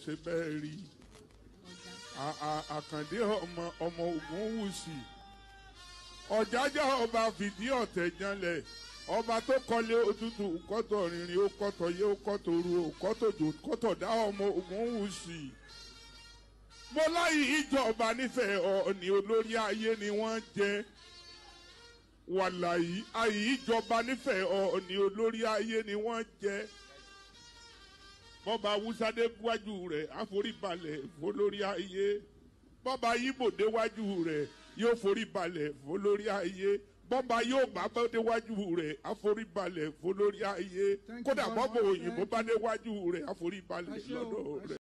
ṣe bẹ́ẹ̀ rí A- a- àkàndé ọmọ ọmọ ogun wùsì ọ̀jájá ọba fìdí ọ̀tẹ̀ janlẹ̀ ọba tó kọ́lé òtútù kọ́tọ̀ rìnrìn ó kọ́tọ̀ yé ó kọ́tọ̀ ru ó kọ́tọ̀ jò kọ́tọ̀ dá ọmọ ogun wùsì mo láyé ìjọba nífẹ̀ẹ́ ọ̀ọ́ni olórí ayé ni wọ́n jẹ́ wàlàyé ayé ìjọba nífẹ̀ẹ́ ọ̀ọ́ni olórí ayé ni wọ́n jẹ́ bọ́ba awúsádé wájú rẹ̀ àforíbalẹ̀ fọlórí ayé bọ́ba yíbò déwájú rẹ̀ yóò foríbalẹ̀ fọlórí ayé bọ́ba yóò bá bá déwájú rẹ̀ àforíbalẹ̀ fọlórí ayé Thank you kódà very bọ́ba much. òyìnbó Thank bá you. déwájú rẹ̀ àforíbalẹ̀ Ẹ ṣé o, lọ́dọ̀ ẹ rẹ̀.